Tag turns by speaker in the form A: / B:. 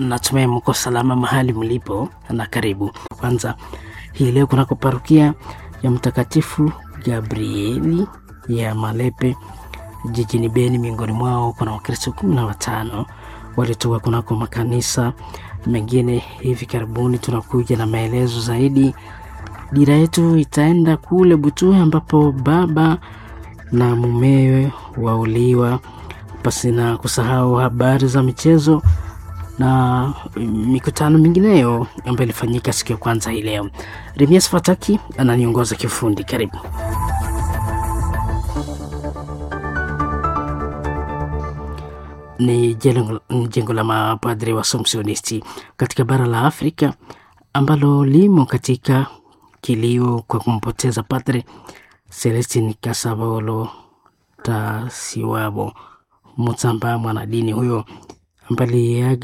A: natumai mko salama mahali mlipo na karibu. Kwanza hii leo kunako parokia ya Mtakatifu Gabrieli ya Malepe jijini Beni, miongoni mwao kuna Wakristo kumi na watano walitoka kunako makanisa mengine. Hivi karibuni tunakuja na maelezo zaidi. Dira yetu itaenda kule Butuhe ambapo baba na mumewe wauliwa, pasina kusahau habari za michezo na mikutano mingineyo ambayo ilifanyika siku ya kwanza hii leo. Remias Fataki ananiongoza kiufundi. Karibu. Ni jengo la mapadri wa Somsionisti katika bara la Afrika ambalo limo katika kilio kwa kumpoteza Padre Celestin Kasabolo Tasiwabo Mutsamba, mwanadini huyo ambaye